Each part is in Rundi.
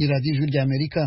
radiyo ijwi ry'amerika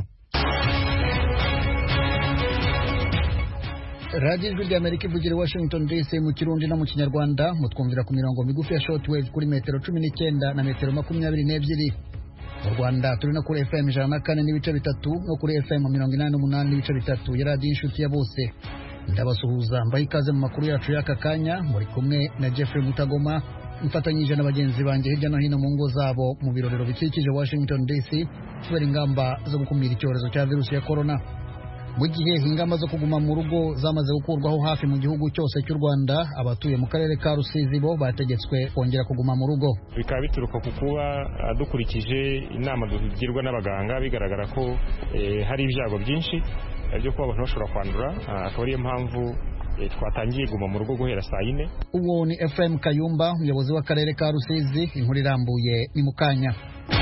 radiyo ijwi ry'amerika ivugira i washington dc mu kirundi no mu kinyarwanda mutwumvira ku mirongo migufi ya shortwave kuri metero cumi n'icyenda na metero makumyabiri n'ebyiri mu rwanda turi no kuri fm ijana na kane n'ibice bitatu no kuri fm mirongo inani n'umunani n'ibice bitatu ya radiyo inshuti ya bose ndabasuhuza mbaha ikaze mu makuru yacu y'aka kanya muri kumwe na jeffrey mutagoma mfatanyije na bagenzi banjye hirya no hino mu ngo zabo mu birorero bikikije washington dc kubera ingamba zo gukumira icyorezo cya virusi ya korona mu gihe ingamba zo kuguma mu rugo zamaze gukurwaho hafi mu gihugu cyose cy'u rwanda abatuye mu karere ka rusizi bo bategetswe kongera kuguma mu rugo bikaba bituruka ku kuba dukurikije inama tugirwa n'abaganga bigaragara ko hari ibyago byinshi byo kuba abantu bashobora kwandura akaba ariyo mpamvu twatangiye guma mu rugo guhera saa yine uwo ni fm kayumba umuyobozi w'akarere ka rusizi inkuru irambuye ni mu kanya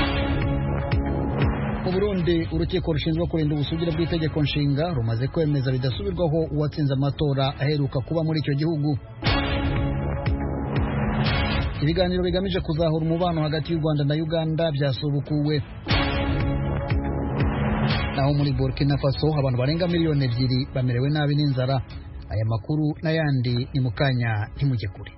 mu burundi urukiko rushinzwe kurinda ubusugire bw'itegeko nshinga rumaze kwemeza bidasubirwaho uwatsinze amatora aheruka kuba muri icyo gihugu ibiganiro bigamije kuzahura umubano hagati y'u rwanda na uganda byasubukuwe naho muri burkina faso abantu barenga miliyoni ebyiri bamerewe nabi n'inzara aya makuru n'ayandi ni mu kanya ntimujye kure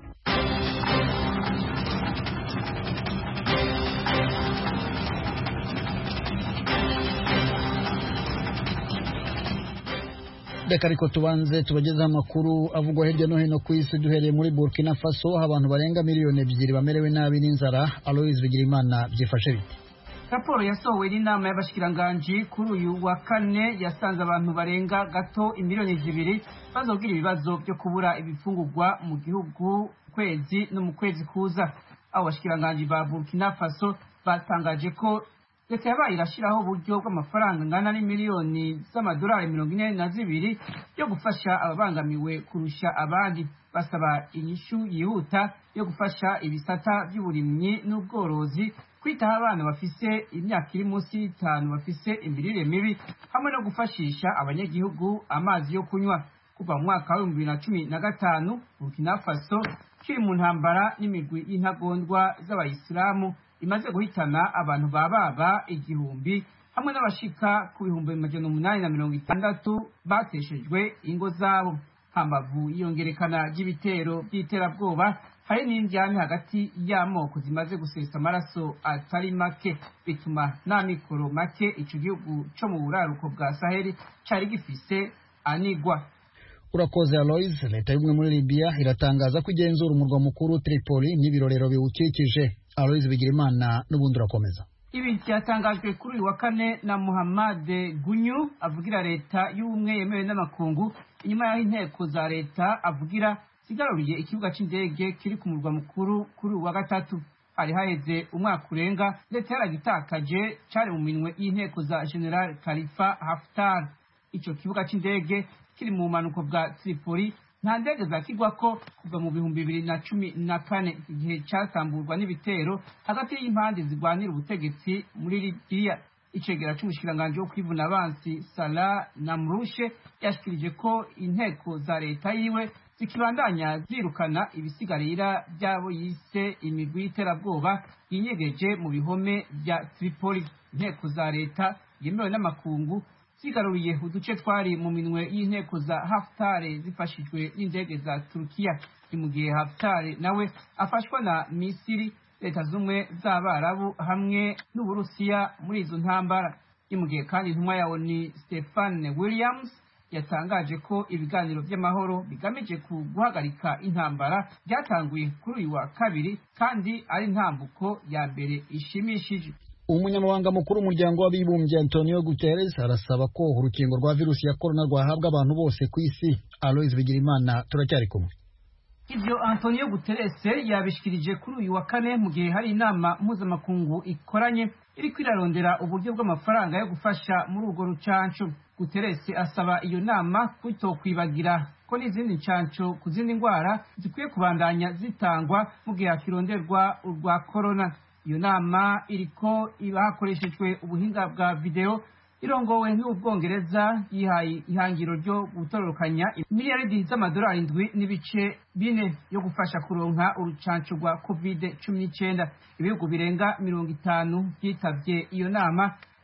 reka ariko tubanze tubagezeho amakuru avugwa hirya no hino ku isi duhereye muri burkina faso aho abantu barenga miliyoni ebyiri bamerewe nabi n'inzara aloise bigirimana byifashe bite raporo yasohowe n'inama y'abashikiranganji kuri uyu wa kane yasanze abantu barenga gato imiliyoni zibiri bazogira ibibazo byo kubura ibifungurwa mu gihugu kwezi no mu kwezi kuza abo bashikiranganji ba burkina faso batangaje ko leta yabaye irashyiraho uburyo bw'amafaranga angana n'imiliyoni z'amadolari mirongo ine na zibiri yo gufasha ababangamiwe kurusha abandi basaba inyishu yihuta yo gufasha ibisata by'uburimyi n'ubworozi kwitaho abana bafise imyaka iri munsi y'itanu bafise imirire mibi hamwe no gufashisha abanyagihugu amazi yo kunywa kuva mu mwaka w'ibihumbi bibiri na cumi na gatanu burkina faso kiri mu ntambara n'imigwi y'intagondwa z'abayisilamu imaze guhitana abantu ba baba igihumbi hamwe n'abashika ku bihumbi majana umunani na mirongo itandatu bateshejwe ingo zabo hambavu iyongerekana ry'ibitero by'iterabwoba hari n'indyane hagati y'amoko zimaze gusesa amaraso atari make bituma nta mikoro make ico gihugu co mu buraruko bwa saheli cari gifise anigwa urakoze aloise leta y'ubumwe muri libya iratangaza ko igenzura umurwa mukuru tripoli n'ibirorero biwukikije aloise bigirimana n'ubundi urakomeza ibi byatangajwe kuri uyu wa kane na muhammad gunyu avugira leta y'ubumwe yemewe n'amakungu inyuma y'aho inteko za leta avugira zigaruriye ikibuga cy'indege kiri ku murwa mukuru kuri uyu wa gatatu hari haheze umwaka urenga leta yaragitakaje cyari mu minwe y'inteko za general khalifa haftar icyo kibuga cy'indege kiri mu bumanuko bwa tripoli nta ndege zakigwako kuva mu bihumbi bibiri na cumi na kane igihe cyatamburwa n'ibitero hagati y'impande zirwanira ubutegetsi muri libiya icegera c'umushikiranganji wo kwivuna abansi sala namrushe yashikirije ko inteko za leta yiwe zikibandanya zirukana ibisigarira by'abo yise imigwi y'iterabwoba yinyegeje mu bihome bya tripoli inteko za leta yemewe n'amakungu zigaruriye uduce twari mu minwe y'inteko za haftare zifashijwe n'indege za turukiya ni mu gihe haftare nawe afashwa na misiri leta z'ubumwe z'abarabu hamwe n'uburusiya muri izo ntambara ni mu gihe kandi intumwa yawo ni stefane williams yatangaje ko ibiganiro by'amahoro bigamije ku guhagarika intambara byatanguye kuri uyu wa kabiri kandi ari intambuko ya mbere ishimishije umunyamabanga mukuru w'umuryango w'abibumbye antonio guterres arasaba ko urukingo rwa virusi ya korona rwahabwa abantu bose ku isi aloise bigirimana turacyari kumwe ibyo antonio guterres yabishikirije kuri uyu wa kane mu gihe hari inama mpuzamakungu ikoranye iri kwirarondera uburyo bw'amafaranga yo gufasha muri urwo rucanco guterres asaba iyo nama kwitokwibagira ko n'izindi ncanco ku zindi ndwara zikwiye kubandanya zitangwa mu gihe hakironderwa urwa korona iyo nama iriko iba hakoreshejwe ubuhinga bwa videwo irongowe n'ubwongereza yihaye ihangiro ryo gutororokanya miliyaridi z'amadolari indwi n'ibice bine yo gufasha kuronka urucanco rwa covid cumi n'icyenda ibihugu birenga mirongo itanu byitavye iyo nama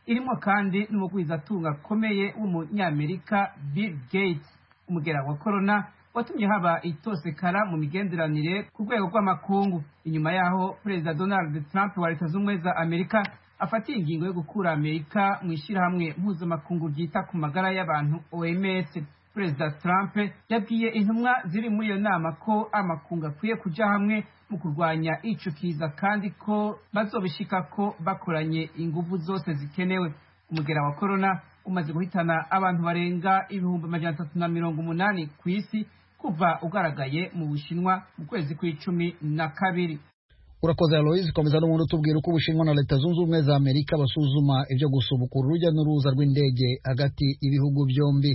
irimo kandi n'umugwizatunga akomeye w'umunyamerika bill gates umugera wa korona watumye haba itosekara mu migenderanire ku rwego rw'amakungu inyuma yaho perezida donald trump wa leta z'ubumwe za amerika afatiye ingingo yo gukura amerika mu ishyirahamwe mpuzamakungu ryita ku magara y'abantu oms perezida trump yabwiye intumwa ziri muri iyo nama ko amakungu akwiye kuja hamwe mu kurwanya ico kiza kandi ko bazobishika ko bakoranye inguvu zose zikenewe umugera wa korona umaze guhitana abantu barenga ibihumbi amajana atatu na mirongo umunani ku isi kuva ugaragaye mu bushinwa mu kwezi kw'icumi na kabiri urakoze aloise komeza n'ubundi utubwira uko ubushinwa na leta zunze ubumwe za amerika basuzuma ibyo gusubukura urujya n'uruza rw'indege hagati y'ibihugu byombi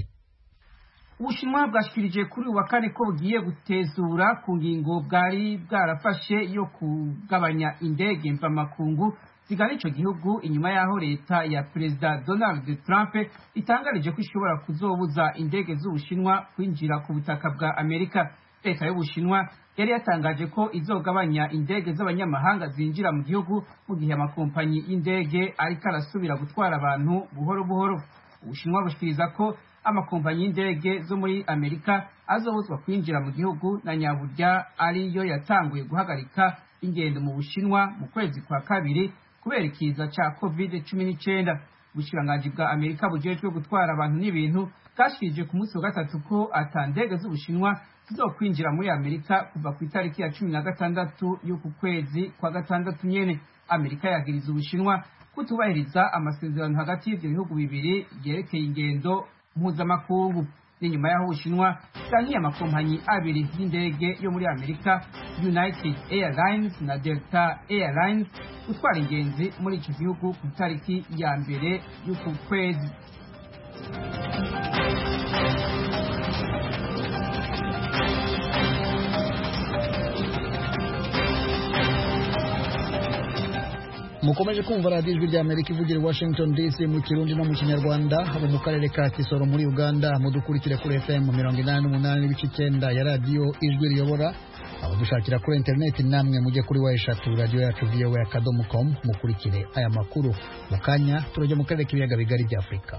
ubushinwa bwashikirije kuri uyu wa kane ko bugiye gutezura ku ngingo bwari bwarafashe yo kugabanya indege mvamakungu zigana ico gihugu inyuma y'aho leta ya perezida donald trump itangarije ko ishobora kuzobuza indege z'ubushinwa kwinjira ku butaka bwa amerika leta y'ubushinwa yari yatangaje ko izogabanya indege z'abanyamahanga zinjira mu gihugu mu gihe amakompanyi y'indege ariko arasubira gutwara abantu buhoro buhoro ubushinwa bushikiriza ko amakompanyi y'indege zo muri amerika azobuzwa kwinjira mu gihugu na nyaburya ariyo yatanguye guhagarika ingendo mu bushinwa mu kwezi kwa kabiri kubera ikiza ca covid cumi n'icyenda ubushikiranganji bwa amerika bujejwe gutwara abantu n'ibintu bwashikirije ku munsi wa gatatu ko ata ndege z'ubushinwa zizokwinjira muri amerika kuva ku itariki ya cumi na gatandatu y'uku kwezi kwa gatandatu nyene amerika yagiriza ubushinwa kutubahiriza amasezerano hagati y'ivyo bihugu bibiri yerekeye ingendo mpuzamakungu n'inyuma y'aho ubushinwa bwankiye amakompanyi abiri y'indege yo muri amerika united airlines na delta airlines gutwara ingenzi muri ico gihugu ku itariki ya mbere y'uku kwezi mukomeje kumva radiyo ijwi rya amerika ivugira i washington dc mu kirundi no mu kinyarwanda haba mu karere ka kisoro muri uganda mudukurikire kuri fm mirongo inani n'umunani n'ibice icyenda ya radiyo ijwi riyobora abadushakira kuri interineti namwe mujye kuri wa eshatu radiyo yacu voa akadomo com mukurikire aya makuru mu kanya turajya mu karere k'ibiyaga bigari bya afurika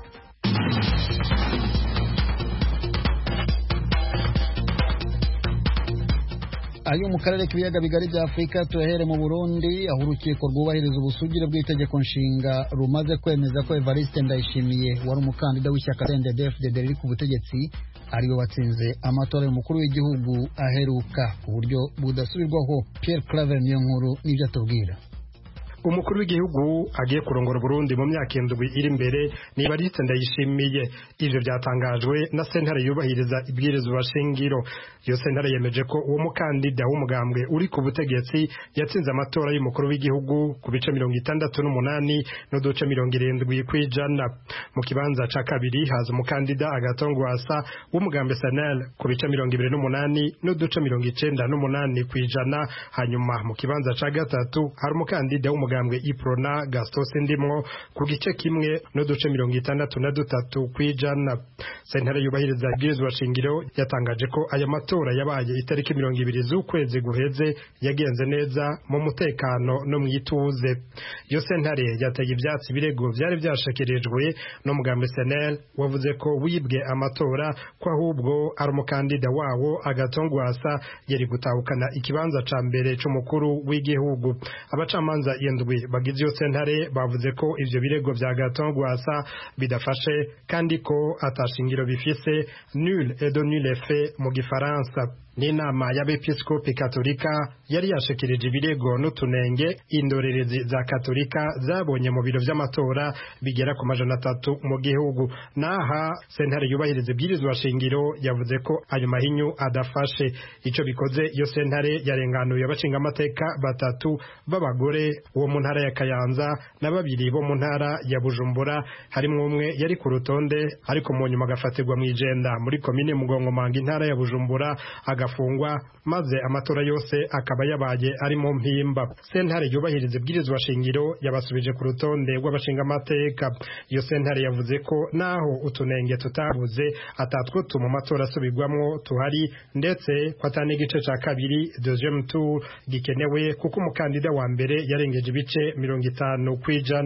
ayo mu karere k'ibiyaga bigari bya afurika tuyahere mu burundi aho urukiko rwubahiriza ubusugire bw'itegeko nshinga rumaze kwemeza ko evariste ndayishimiye wari umukandida w'ishyaka ndfdd riri ku butegetsi ariwe watsinze amatora y'umukuru w'igihugu aheruka ku buryo budasubirwaho pierre claver niyo nkuru n'ibyo atubwira umukuru w'igihugu agiye kurongora Burundi mu myaka indwi iri imbere ni Evariste Ndayishimiye ivyo byatangajwe na sentare yubahiriza ibwirizwa shingiro iyo sentare yemeje ko uwo mukandida w'umugambwe uri ku butegetsi yatsinze amatora y'umukuru w'igihugu ku bice mirongo itandatu n'umunani n'uduce mirongo irindwi kw'ijana mu kibanza ca kabiri haza umukandida agatongwasa w'umugambi Sanel ku bice mirongo ibiri n'umunani n'uduce mirongo icenda n'umunani kw'ijana hanyuma mu kibanza ca gatatu hari umukandida w'umugambwe umugambwe iprona gastos ndimwo ku gice kimwe n'uduce mirongo itandatu na dutatu kw'ijana sentare yubahiriza ibwirizwa shingiro yatangaje ko aya matora yabaye itariki mirongo ibiri z'ukwezi guheze yagenze neza mu mutekano no mu ituze iyo sentare yateye ivyatsi ibirego vyari vyashikirijwe n'umugambi senel wavuze ko wibwe amatora ko ahubwo ari umukandida wawo agatongwasa yari gutahukana ikibanza ca mbere c'umukuru w'igihugu abacamanza iyo ndwi bagize iyo sentare bavuze ko ivyo birego vya gatongwasa bidafashe kandi ko atashingiro bifise nul et de nul effet mu gifaransa n'inama y'abepiskopi katolika yari yashikirije ibirego n'utunenge indorerezi za katolika zabonye mu biro vy'amatora bigera ku majana atatu mu gihugu naha sentare yubahiriza ibwirizwa shingiro yavuze ko ayo mahinyu adafashe ico bikoze iyo sentare yarenganuye abashingamateka batatu b'abagore wo mu ntara ya kayanza na babiri bo mu ntara ya bujumbura harimwo umwe yari ku rutonde ariko mu nyuma agafatirwa mw'ijenda muri komine mugongomanga intara ya bujumbura agafungwa maze amatora yose akaba yabaye ari mu mpimba sentare yubahiriza ibwirizwa shingiro yabasubije ku rutonde rw'abashingamateka iyo sentare yavuze ko naho utunenge tutabuze atatwo tuma amatora asubirwamwo tuhari ndetse ko atani igice ca kabiri deuxième tour gikenewe kuko umukandida wa mbere yarengeje ibice mirongo itanu kw'ijana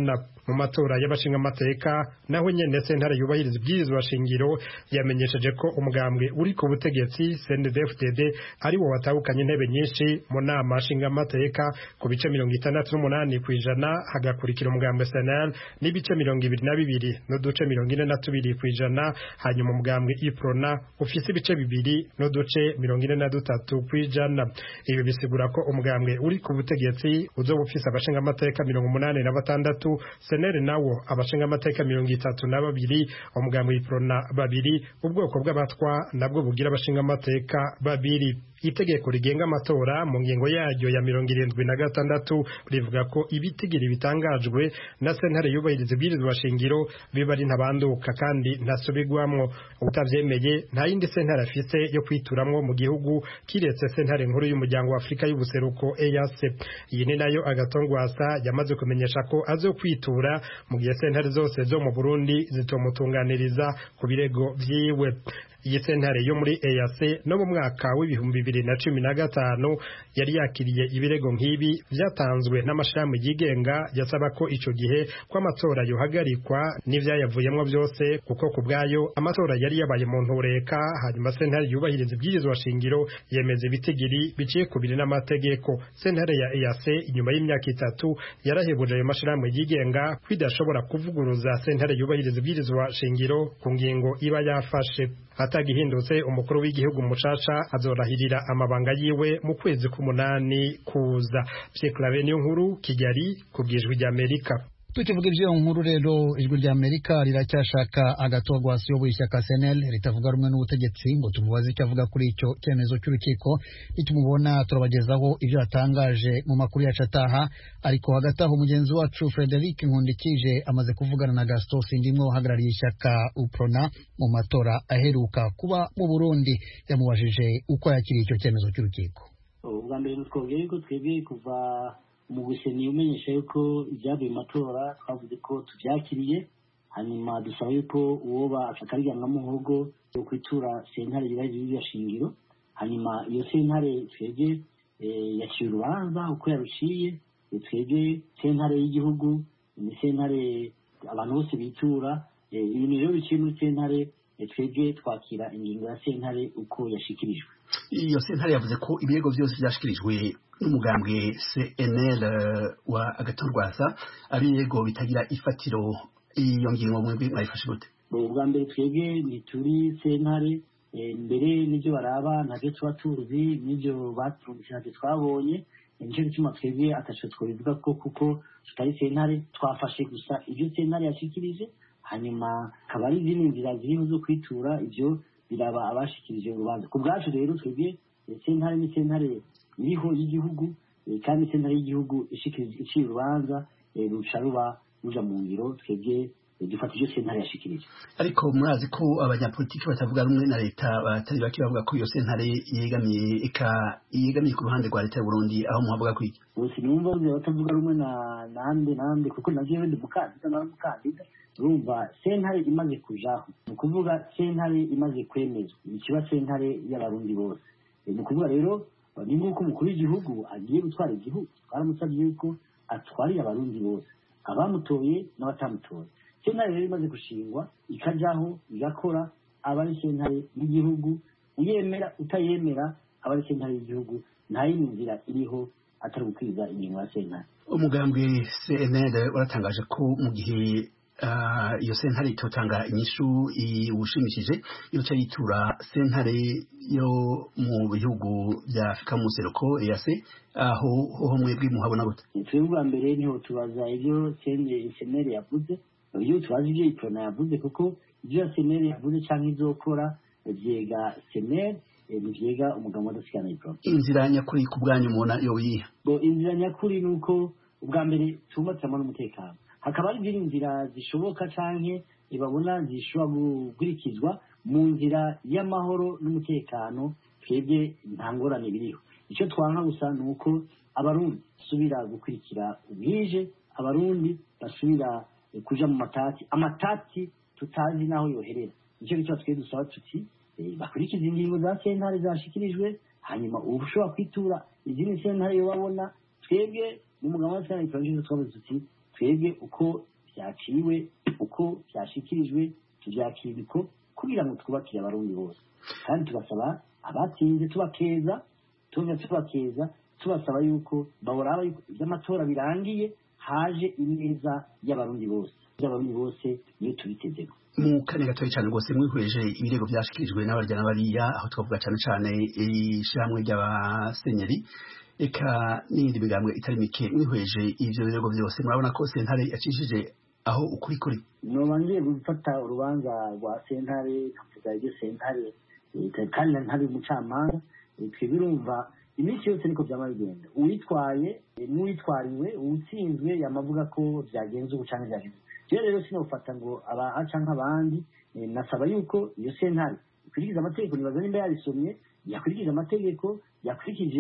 mu matora y'abashingamateka naho nyene sentare yubahiriza ibwirizwa shingiro yamenyesheje ko umugambwe uri ku butegetsi CNDD-FDD ari wo watahukanye intebe nyinshi mu nama nshingamateka ku bice mirongo itandatu n'umunani ku ijana hagakurikira umugambwe SNL n'ibice mirongo ibiri na bibiri n'uduce mirongo ine na tubiri ku ijana hanyuma umugambwe iprona ufise ibice bibiri n'uduce mirongo ine na dutatu ku ijana ibi bisigura ko umugambwe uri ku butegetsi uzoba ufise abashingamateka mirongo umunani na batandatu senere nawo abashingamateka mirongo itatu na babiri umugambwe iprona babiri ubwoko bw'abatwa nabwo bugira abashingamateka babiri itegeko rigenga amatora mu ngingo yaryo ya mirongo irindwi na gatandatu rivuga ko ibitigiri bitangajwe na sentare yubahiriza ibwirizwa shingiro biba ari ntabanduka kandi ntasubirwamwo utavyemeye nta yindi sentare afise yo kwituramwo mu gihugu kiretse sentare nkuru y'umuryango wa afurika y'ubuseruko EAC iyi ni nayo agatongwasa yamaze kumenyesha ko azo kwitura mu gihe sentare zose zo mu Burundi zitomutunganiriza ku birego vyiwe iyi sentare yo muri EAC no mu mwaka w'ibihumbi bibiri na cumi na gatanu yari yakiriye ibirego nk'ibi vyatanzwe n'amashirahamwe yigenga yasaba ko ico gihe ko amatora yohagarikwa n'ivyayavuyemwo vyose kuko ku bwayo amatora yari yabaye mu ntureka hanyuma sentare yubahiriza ibwirizwa shingiro yemeza ibitigiri biciye ku biri n'amategeko sentare ya EAC inyuma y'imyaka itatu yarahebuje ayo mashirahamwe yigenga ko idashobora kuvuguruza sentare yubahiriza ibwirizwa shingiro ku ngingo iba yafashe atagihindutse umukuru w'igihugu mucaca azorahirira amabanga yiwe mu kwezi k'umunani kuza Pierre Claver niyo nkuru Kigali ku bwijwi ry'Amerika tukivuga ivy'iyo nkuru rero ijwi rya amerika riracyashaka agatogwasi yo ishyaka senel ritavuga rumwe n'ubutegetsi ngo tumubaze icyo avuga kuri icyo cyemezo cy'urukiko nitumubona turabagezaho ibyo yatangaje mu makuru yacu ataha ariko hagati aho mugenzi wacu frederic nkundikije amaze kuvugana na gaston sindimwe uhagarariye ishyaka uprona mu matora aheruka kuba mu burundi yamubajije uko yakiriye icyo cyemezo cy'urukiko ubwa mbere twabwiye ko twebwe kuva mu guseni umenyesha yuko ibyavuye mu matora twavuze ko tubyakiriye hanyuma dusaba yuko uwoba akaryanga muhogo yo kwitura sentare yubahiriza shingiro hanyuma iyo sentare twebwe yaciye urubanza uko yaruciye twebwe sentare y'igihugu ni sentare abantu bose bitura ibintu rero biciye muri sentare twebwe twakira ingingo ya sentare uko yashikirijwe iyo sentare yavuze ko ibirego byose byashikirijwe n'umugambwe cnl wa agatorwasa ari ibirego bitagira ifatiro iyo ngingo mwebwe mwayifashe gute ubwa mbere twebwe ntituri sentare mbere n'ibyo baraba ntabyo tuba tuzi n'ibyo baturumvise ntabyo twabonye nicyo gituma twebwe ataco twabivuga ko kuko tutari sentare twafashe gusa ibyo sentare yashikirije hanyuma akaba ari izindi nzira ziriho zo kwitura ibyo biraba abashikirije urubanza ku bwacu rero twebwe sentare ni sentare iriho y'igihugu kandi sentare y'igihugu iciye urubanza ruca ruba ruja mu ngiro twebwe dufata ibyo sentare yashikirije ariko murazi ko abanyapolitiki batavuga rumwe na leta batari bake bavuga ko iyo sentare yegamiye eka yegamiye ku ruhande rwa leta y'uburundi aho muhavuga ko iki bose numva batavuga rumwe na nande nande kuko navyo ndi mukandida na mukandida urumva sentare imaze kujaho ni ukuvuga sentare imaze kwemezwa ikiba sentare y'abarundi bose ni ukuvuga rero ni nk'uko umukuru w'igihugu agiye gutwara igihugu twaramusabye yuko atwariye abarundi bose abamutoye n'abatamutoye sentare rero imaze gushingwa ikajaho igakora aba ari sentare y'igihugu uyemera utayemera aba ari sentare y'igihugu nta yindi nzira iriho atari gukwiza ingingo ya sentare umugambwe cnl waratangaje ko mu gihe iyo sentare itotanga inyishu iwushimishije yoca yitura sentare yo mu bihugu bya afurika mu seruko eyase aho hoho mwebwe muhabona gute twebwe bwa mbere niho tubaza ibyo senere yavuze iyo tubaza ibyo iprona yavuze kuko ibyo senere yavuze cyangwa izokora byega senere ntibyega umugabo wadasigana iprona inzira nyakuri ku bwanyu mubona yo yiha inzira nyakuri ni uko ubwa mbere tubatsamo n'umutekano hakaba hari izindi nzira zishoboka canke babona zishobora gukurikizwa mu nzira y'amahoro n'umutekano twebwe nta ngorane biriho icyo twanka gusa ni uko abarundi basubira gukurikira ubwije abarundi basubira kuja mu matati amatati tutazi n'aho yoherera nicyo gituma twe dusaba tuti bakurikiza ingingo za sentare zashikirijwe hanyuma ubu ushobora kwitura izindi sentare yo babona twebwe mu mugabo wa sentare twavuze tuti twebwe uko byaciwe uko byashyikirijwe tubyakira uko kugira ngo twubakire abarundi bose kandi tugasaba abatsinze tubakeza tuba tubakeza tubasaba yuko bahora iby'amatora birangiye haje ineza y'abarundi bose y'abarundi bose niyo tubitezeho mu kanya gatoya cyane rwose mwihweje ibirego byashyikirijwe n'abarya bariya aho twavuga cyane cyane ishyirahamwe ry'abasenyeri reka n'iyindi migambwe itari mike mwihweje ibyo birego byose murabona ko sentare yacishije aho ukuri kuri noba ngiye gufata urubanza rwa sentare nkavuga ibyo sentare kandi ntari umucamanza twe birumva iminsi yose niko byaba bigenda uwitwaye n'uwitwariwe uwutsinzwe yamavuga ko byagenze ubu cyangwa byagenze rero rero sinofata ngo abaca nk'abandi nasaba yuko iyo sentare ikurikiza amategeko nibaza nimba yarisomye yakurikije amategeko yakurikije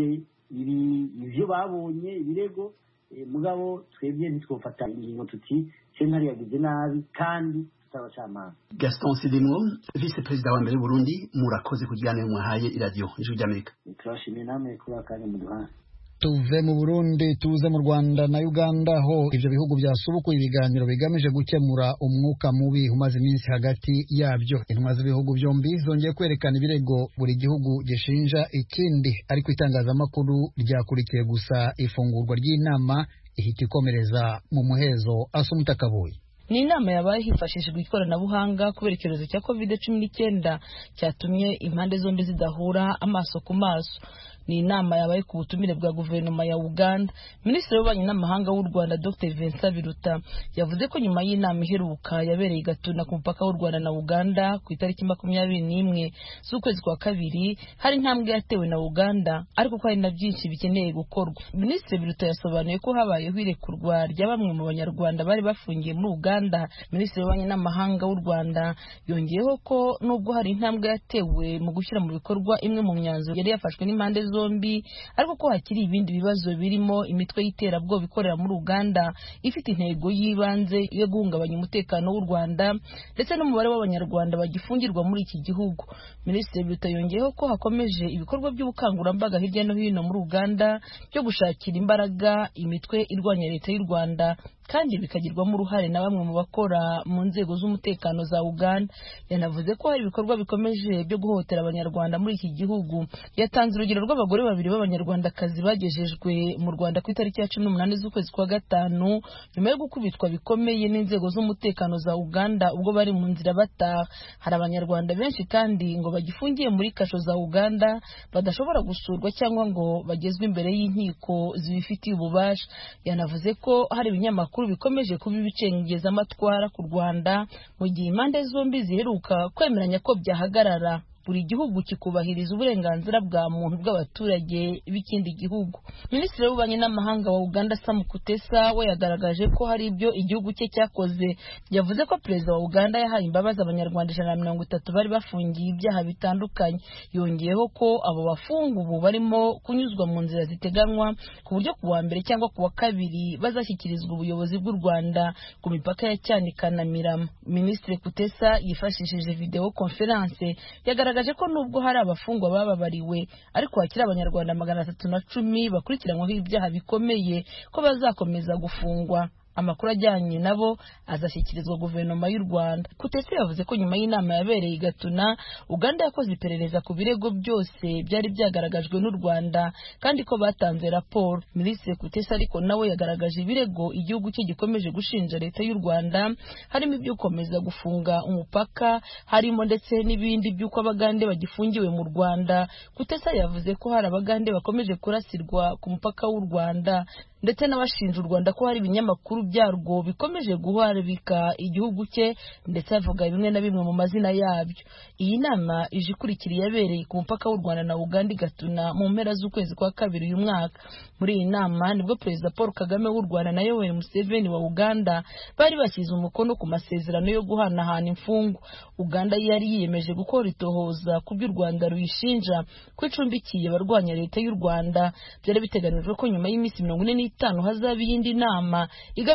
ibyo babonye ibirego mugabo twebwe ntitwofata ingingo tuti sentare yagize nabi kandi tutabacamanza gaston sidimwo vice perezida wa mbere w'uburundi murakoze ku kiganiro mwahaye iradiyo ijwi ry'amerika turashimiye namwe kuba akanya muduhaye tuve mu burundi tuze mu rwanda na uganda aho ibyo bihugu byasubukuye ibiganiro bigamije gukemura umwuka mubi umaze iminsi hagati yabyo intumwa z'ibihugu byombi zongeye kwerekana ibirego buri gihugu gishinja ikindi ariko itangazamakuru ryakurikiye gusa ifungurwa ry'inama ihita ikomereza mu muhezo asa umutakabuye ni inama yabaye hifashishijwe ikoranabuhanga kubera icyorezo cya covid cumi n'icyenda cyatumye impande zombi zidahura amaso ku maso ni inama yabaye ku butumire bwa guverinoma ya uganda minisitiri w'ububanyi n'amahanga w'u rwanda dr vincent biruta yavuze ko nyuma y'inama iheruka yabereye i gatuna ku mupaka w'u rwanda na uganda ku itariki makumyabiri n'imwe z'ukwezi kwa kabiri hari intambwe yatewe na uganda ariko ko hari na byinshi bikeneye gukorwa minisitiri biruta yasobanuye ko habayeho irekurwa rya bamwe mu banyarwanda bari bafungiye muri uganda minisitiri w'ububanyi n'amahanga w'u rwanda yongeyeho ko nubwo hari intambwe yatewe mu gushyira mu bikorwa imwe mu myanzuro yari yafashwe n'impande zombi ariko ko hakiri ibindi bibazo birimo imitwe y'iterabwoba ikorera muri uganda ifite intego y'ibanze yo guhungabanya umutekano w'u rwanda ndetse n'umubare w'abanyarwanda bagifungirwa muri iki gihugu minisitiri biruta yongeyeho ko hakomeje ibikorwa by'ubukangurambaga hirya no hino muri uganda byo gushakira imbaraga imitwe irwanya leta y'u rwanda kandi bikagirwamo uruhare na bamwe mu bakora mu nzego z'umutekano za uganda yanavuze ko hari ibikorwa bikomeje byo guhohotera abanyarwanda muri iki gihugu yatanze urugero rw'abagore babiri b'abanyarwandakazi bagejejwe mu rwanda ku itariki ya cumi n'umunani z'ukwezi kwa gatanu nyuma yo gukubitwa bikomeye n'inzego z'umutekano za uganda ubwo bari mu nzira bataha hari abanyarwanda benshi kandi ngo bagifungiye muri kasho za uganda badashobora gusurwa cyangwa ngo bagezwe imbere y'inkiko zibifitiye ububasha yanavuze ko hari ibinyamakuru ibinyamakuru bikomeje kuba ibicengezamatwara ku rwanda mu gihe impande zombi ziheruka kwemeranya ko byahagarara buri gihugu kikubahiriza uburenganzira bwa muntu bw'abaturage b'ikindi gihugu minisitiri w'ububanyi n'amahanga wa uganda sam kutesa we yagaragaje ko hari ibyo igihugu cye cyakoze yavuze ko perezida wa uganda yahaye imbabazi abanyarwanda ijana na mirongo itatu bari bafungiye ibyaha bitandukanye yongeyeho ko abo bafunga ubu barimo kunyuzwa mu nzira ziteganywa ku buryo ku wa mbere cyangwa ku wa kabiri bazashyikirizwa ubuyobozi bw'u rwanda ku mipaka ya cyanika na mirama minisitiri kutesa yifashishije videwo konferanse yagaragaje yagaragaje ko nubwo hari abafungwa bababariwe ariko hakiri abanyarwanda magana atatu na cumi bakurikiranyweho ibyaha bikomeye ko bazakomeza gufungwa amakuru ajyanye nabo azashyikirizwa guverinoma y'u rwanda kutese yavuze ko nyuma y'inama yabereye i gatuna uganda yakoze iperereza ku birego byose byari byagaragajwe n'u rwanda kandi ko batanze raporo minisitiri kutese ariko nawe yagaragaje ibirego igihugu cye gikomeje gushinja leta y'u rwanda harimo ibyo gukomeza gufunga umupaka harimo ndetse n'ibindi by'uko abagande bagifungiwe mu rwanda kutesa yavuze ko hari abagande bakomeje kurasirwa ku mupaka w'u rwanda ndetse n'abashinja u rwanda ko hari ibinyamakuru byarwo bikomeje guharabika igihugu cye ndetse avuga bimwe na bimwe mu mazina yabyo iyi nama ije ikurikira iyabereye ku mupaka w'u rwanda na uganda igatuna mu mpera z'ukwezi kwa kabiri uyu mwaka muri iyi nama nibwo perezida paul kagame w'u rwanda na yoweri museveni wa uganda bari bashyize umukono ku masezerano yo guhanahana imfungwa uganda yari yiyemeje gukora itohoza ku byo u rwanda ruyishinja ko icumbikiye abarwanya leta y'u rwanda byari biteganijwe ko nyuma y'iminsi mirongo ine n'itanu hazaba iyindi nama igamije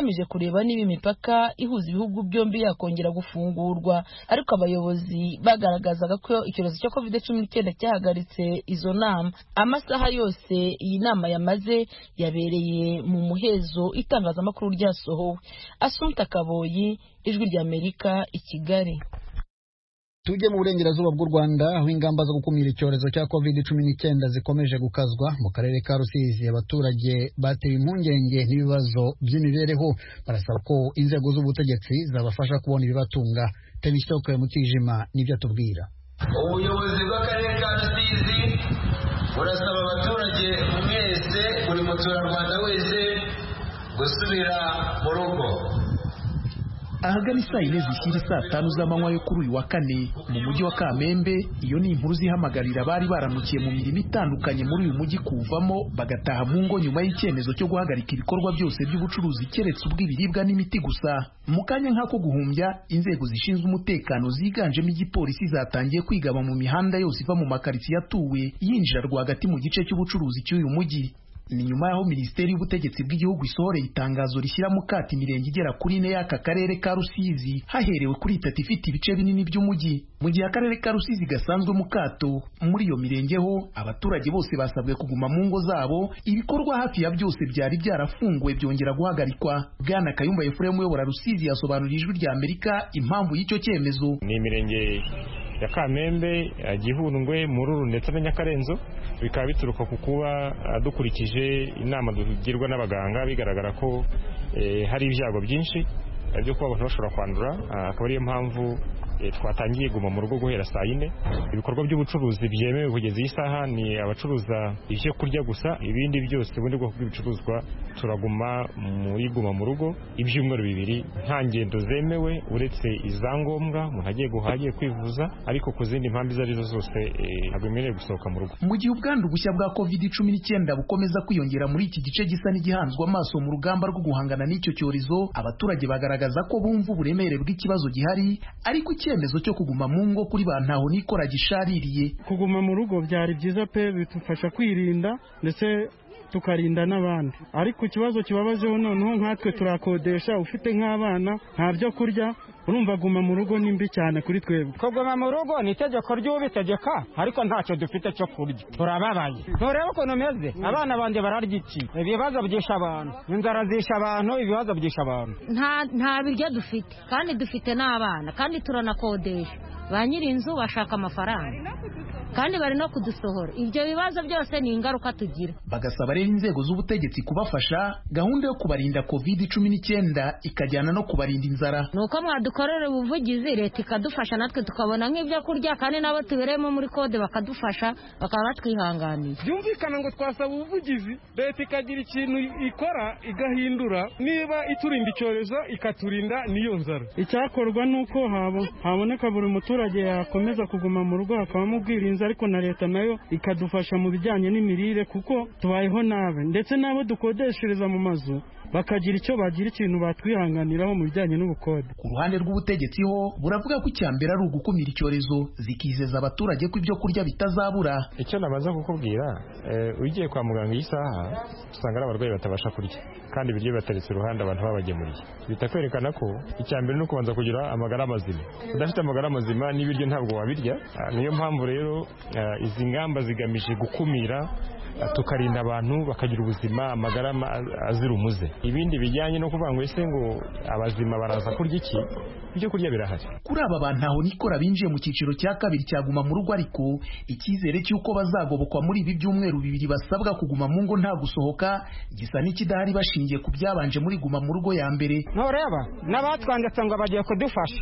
igamije kureba niba imipaka ihuza ibihugu byombi yakongera gufungurwa ariko abayobozi bagaragazaga ko icyorezo cya covid cumi n'icyenda cyahagaritse izo nama amasaha yose iyi nama yamaze yabereye mu muhezo itangazamakuru ryasohowe asumta kaboyi ijwi ry'amerika i kigali tujye mu burengerazuba bw'u rwanda aho ingamba zo gukumira icyorezo cya covid cumi n'icyenda zikomeje gukazwa mu karere ka rusizi abaturage batewe impungenge n'ibibazo by'imibereho barasaba ko inzego z'ubutegetsi zabafasha kubona ibibatunga tenisitoke mutijima nibyo atubwira ubuyobozi bw'akarere ka rusizi burasaba abaturage mwese buri muturarwanda wese gusubira mu rugo ahagana isaa yine zishyira saa tanu z'amanywa yo kuri uyu wa kane mu mujyi wa kamembe iyo ni inkuru zihamagarira abari baramukiye mu mirimo itandukanye muri uyu mujyi kuwuvamo bagataha mu ngo nyuma y'icyemezo cyo guhagarika ibikorwa byose by'ubucuruzi keretse ubw'ibiribwa n'imiti gusa mu kanya nk'ako guhumbya inzego zishinzwe umutekano ziganjemo igipolisi zatangiye kwigaba mu mihanda yose iva mu makaritsiye atuwe yinjira rwagati mu gice cy'ubucuruzi cy'uyu mujyi ni nyuma y'aho minisiteri y'ubutegetsi bw'igihugu isohoreye itangazo rishyira mu kato imirenge igera kuri ine y'aka karere ka rusizi haherewe kuri itatu ifite ibice binini by'umujyi mu gihe akarere ka rusizi gasanzwe mu kato muri iyo mirenge ho abaturage bose basabwe kuguma mu ngo zabo ibikorwa hafi ya byose byari byarafunguwe byongera guhagarikwa bwana kayumba efuremu uyobora rusizi yasobanuriye ijwi rya amerika impamvu y'icyo cyemezo ni imirenge ya kamembe gihundwe mururu ndetse na nyakarenzo bikaba bituruka ku kuba dukurikije inama tugirwa n'abaganga bigaragara ko hari ibyago byinshi byo kuba abantu bashobora kwandura akaba ariyo mpamvu twatangiye guma mu rugo guhera saa yine ibikorwa by'ubucuruzi byemewe kugeza iyi saha ni abacuruza ibyo kurya gusa ibindi byose ubundi bwoko bw'ibicuruzwa turaguma muri guma mu rugo ibyumweru bibiri nta ngendo zemewe uretse izangombwa umuntu agiye guhaha agiye kwivuza ariko ku zindi mpamvu izo arizo zose ntabwo bemerewe gusohoka mu rugo mu gihe ubwandu bushya bwa covid cumi n'icyenda bukomeza kwiyongera muri iki gice gisa n'igihanzwe amaso mu rugamba rwo guhangana n'icyo cyorezo abaturage bagaragaza ko bumva uburemere bw'ikibazo gihari ariko icyemezo cyo kuguma mu ngo kuri ba ntaho nikora gishaririye kuguma mu rugo byari byiza pe bidufasha kwirinda ndetse tukarinda n'abandi ariko ikibazo kibabajeho noneho nkatwe turakodesha ufite nk'abana nta byo kurya urumva guma mu rugo ni mbi cyane kuri twebwe kuguma mu rugo ni itegeko ry'ubitegeka ariko ntacyo dufite cyo kurya turababaye nturebe ukuntu umeze abana banjye bararya iki ibibazo byisha abantu inzara zisha abantu ibibazo byisha abantu nta biryo dufite kandi dufite n'abana kandi turanakodesha ba nyir'inzu bashaka amafaranga kandi bari no kudusohora ibyo bibazo byose ni ingaruka tugira bagasaba rero inzego z'ubutegetsi kubafasha gahunda yo kubarinda covid cumi n'icyenda ikajyana no kubarinda inzara ni uko mwadukorera ubuvugizi leta ikadufasha natwe tukabona nk'ibyo kurya kandi nabo tubereyemo muri kode bakadufasha bakaba batwihanganiye byumvikana ngo twasaba ubuvugizi leta ikagira ikintu ikora igahindura niba iturinda icyorezo ikaturinda n'iyo nzara icyakorwa ni uko haboneka buri muturage yakomeza kuguma mu rugo hakabamo ubwirinzi ariko na leta nayo ikadufasha mu bijyanye n'imirire kuko tubayeho nabi ndetse n'abo dukodeshereza mu mazu bakagira icyo bagira ikintu batwihanganiraho mu bijyanye n'ubukode ku ruhande rw'ubutegetsi ho buravuga ko icya mbere ari ugukumira icyorezo zikizeza abaturage ko ibyo kurya bitazabura icyo nabaza kukubwira ugiye kwa muganga iyi saha usanga ari abarwayi batabasha kurya kandi ibiryo bibateretse iruhande abantu babagemuriye bita kwerekana ko icya mbere ni ukubanza kugira amagara mazima udafite amagara mazima n'ibiryo ntabwo wabirya niyo mpamvu rero izi ngamba zigamije gukumira tukarinda abantu bakagira ubuzima amagara azira umuze ibindi bijyanye no kuvuga ngo ese ngo abazima baraza kurya iki ibyo kurya birahari kuri aba bantu aho nikora binjiye mu cyiciro cya kabiri cyaguma mu rugo ariko icyizere cy'uko bazagobokwa muri ibi byumweru bibiri basabwa kuguma mu ngo nta gusohoka gisa n'ikidahari bashingiye ku byabanje muri guma mu rugo ya mbere ntureba n'abatwanditse ngo bagiye kudufasha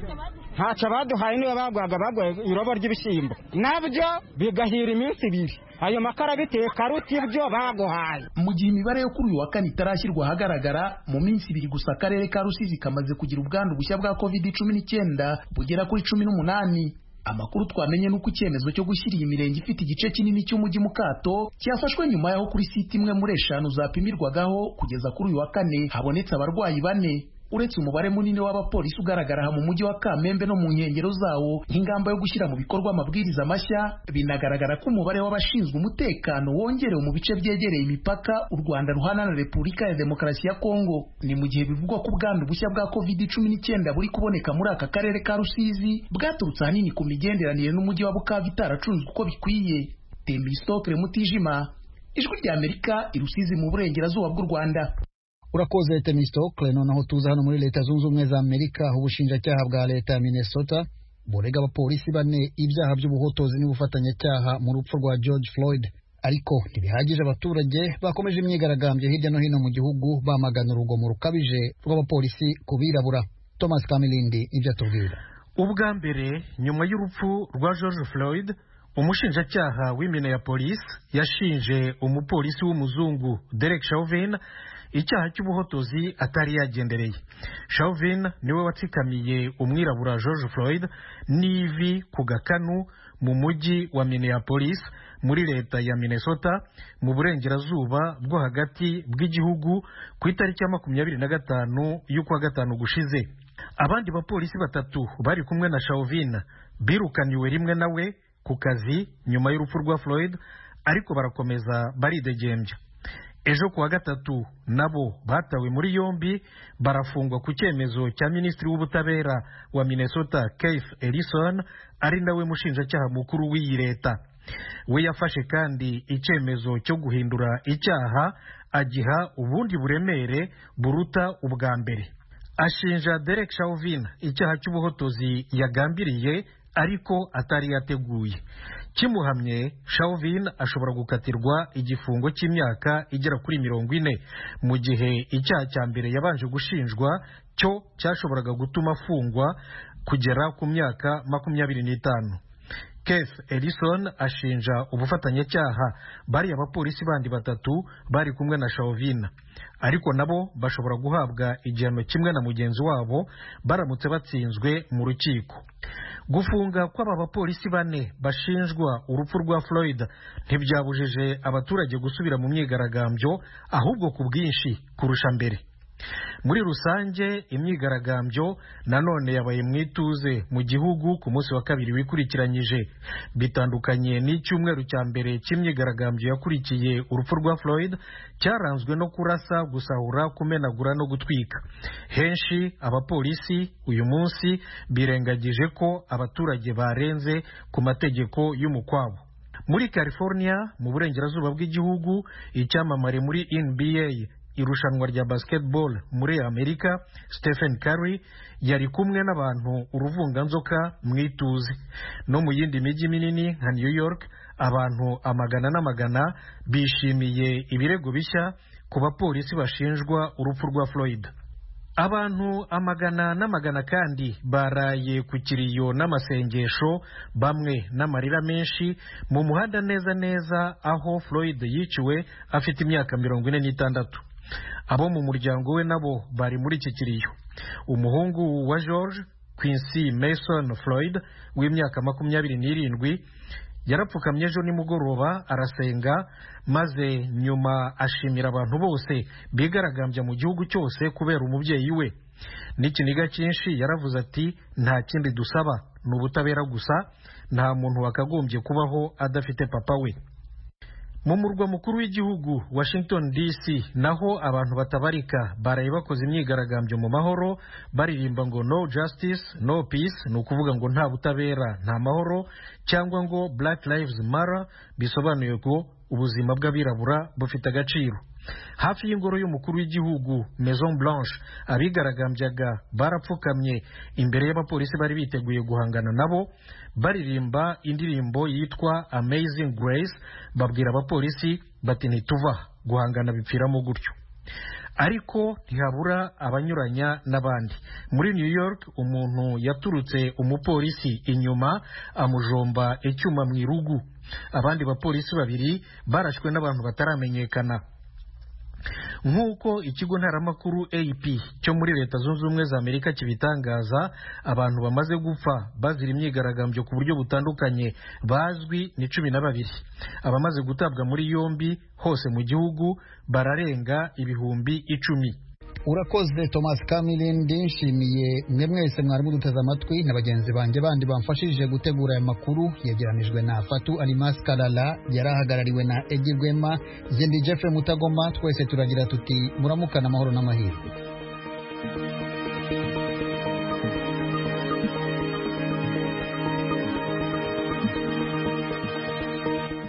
ntacyo baduhaye niba bagwaga bagwaye irobo ry'ibishyimbo nabyo bigahira iminsi ibiri ayo makara biteka aruta ibyo baguhaye mu gihe imibare yo kuri uyu wa kane itarashyirwa ahagaragara mu minsi ibiri gusa akarere ka rusizi kamaze kugira ubwandu bushya bwa covid cumi n'icyenda bugera kuri cumi n'umunani amakuru twamenye nuko icyemezo cyo gushyira iyi mirenge ifite igice kinini cy'umujyi mu kato cyafashwe nyuma y'aho kuri site imwe muri eshanu zapimirwagaho kugeza kuri uyu wa kane habonetse abarwayi bane uretse umubare munini w'abapolisi ugaragara aha mu mujyi wa kamembe no mu nkengero zawo nk'ingamba yo gushyira mu bikorwa amabwiriza mashya binagaragara ko umubare w'abashinzwe umutekano wongerewe mu bice byegereye imipaka u rwanda ruhana na repubulika ya demokarasi ya kongo ni mu gihe bivugwa ko ubwandu bushya bwa covid cumi n'icyenda buri kuboneka muri aka karere ka rusizi bwaturutse ahanini ku migenderanire n'umujyi wa bukavu itaracunzwe uko bikwiye temba isitokere mutijima ijwi rya amerika i rusizi mu burengerazuba bw'u rwanda urakoze temistokle noneho tuza hano muri leta zunze ubumwe za amerika ubushinjacyaha bwa leta ya minnesota burega abapolisi bane ibyaha by'ubuhotozi n'ubufatanyacyaha mu rupfu rwa george floyd ariko ntibihagije abaturage bakomeje imyigaragambyo hirya no hino mu gihugu bamagana urugomo rukabije rw'abapolisi ku birabura thomas kamilindi ibyo atubwira ubwa mbere nyuma y'urupfu rwa george floyd umushinjacyaha w'Minneapolis yashinje umupolisi w'umuzungu Derek Chauvin icyaha cy'ubuhotozi atari yagendereye Chauvin niwe watsikamiye umwirabura George Floyd n'ivi ku gakanu mu mujyi wa Minneapolis muri leta ya Minnesota mu burengerazuba bwo hagati bw'igihugu ku itariki ya makumyabiri na gatanu y'ukwa gatanu gushize abandi bapolisi batatu bari kumwe na Chauvin birukaniwe rimwe nawe ku kazi nyuma y'urupfu rwa Floyd ariko barakomeza baridegembya ejo kuwa gatatu nabo batawe muri yombi barafungwa ku cyemezo cya minisitiri w'ubutabera wa Minnesota Keith Ellison ari nawe mushinjacyaha mukuru w'iyi leta we yafashe kandi icyemezo cyo guhindura icyaha agiha ubundi buremere buruta ubwa mbere ashinja Derek Chauvin icyaha cy'ubuhotozi yagambiriye ariko atari yateguye kimuhamye Chauvin ashobora gukatirwa igifungo cy'imyaka igera kuri mirongo ine mu gihe icyaha cya mbere yabanje gushinjwa cyo cyashoboraga gutuma afungwa kugera ku myaka makumyabiri n'itanu Keith Ellison ashinja ubufatanyacyaha bariya abapolisi bandi batatu bari kumwe na Chauvin ariko nabo bashobora guhabwa igihano kimwe na mugenzi wabo baramutse batsinzwe mu rukiko gufunga kw'aba bapolisi bane bashinjwa urupfu rwa Floyd ntibyabujije abaturage gusubira mu myigaragambyo ahubwo ku bwinshi kurusha mbere muri rusange imyigaragambyo nanone yabaye mu ituze mu gihugu ku munsi wa kabiri wikurikiranyije bitandukanye n'icyumweru cya mbere cy'imyigaragambyo yakurikiye urupfu rwa Floyd cyaranzwe no kurasa gusahura kumenagura no gutwika henshi abapolisi uyu munsi birengagije ko abaturage barenze ku mategeko y'umukwabo muri California mu burengerazuba bw'igihugu icyamamare muri NBA irushanwa rya basketball muri Amerika Stephen Curry yari kumwe n'abantu uruvunganzoka mu ituze no mu yindi mijyi minini nka New York abantu amagana n'amagana bishimiye ibirego bishya ku bapolisi bashinjwa urupfu rwa Floyd abantu amagana n'amagana kandi baraye ku kiriyo n'amasengesho bamwe n'amarira menshi mu muhanda neza neza aho Floyd yiciwe afite imyaka mirongo ine n'itandatu abo mu muryango we nabo bari muri iki kiriyo umuhungu wa George Quincy Mason Floyd w'imyaka makumyabiri n'irindwi yarapfukamye ejo nimugoroba arasenga maze nyuma ashimira abantu bose bigaragambya mu gihugu cyose kubera umubyeyi we n'ikiniga cyinshi yaravuze ati nta kindi dusaba ni ubutabera gusa nta muntu wakagombye kubaho adafite papa we mu murwa mukuru w'igihugu washington dc naho abantu batabarika baraye bakoze imyigaragambyo mu mahoro baririmba ngo no justice no peace ni ukuvuga ngo nta butabera nta mahoro cyangwa ngo black lives matter bisobanuye ko ubuzima bw'abirabura bufite agaciro hafi y'ingoro y'umukuru w'igihugu maison blanche abigaragambyaga barapfukamye imbere y'abapolisi bari biteguye guhangana nabo baririmba indirimbo yitwa amazing grace babwira abapolisi bati ntituva guhangana bipfiramo gutyo ariko ntihabura abanyuranya n'abandi muri new york umuntu yaturutse umupolisi inyuma amujomba icyuma mu irugu abandi bapolisi babiri barashwe n'abantu bataramenyekana nk'uko ikigo ntaramakuru ap cyo muri leta zunze ubumwe za amerika kibitangaza abantu bamaze gupfa bazira imyigaragambyo ku buryo butandukanye bazwi ni cumi na babiri abamaze gutabwa muri yombi hose mu gihugu bararenga ibihumbi icumi urakoze thomas kamilindi nshimiye mwe mwese mwari muduteze amatwi na bagenzi banjye bandi bamfashije gutegura aya makuru yegeranijwe na fatu alimas karara yari ahagarariwe na egi rwema jye ndi jeffrey mutagoma twese turagira tuti muramukana amahoro n'amahirwe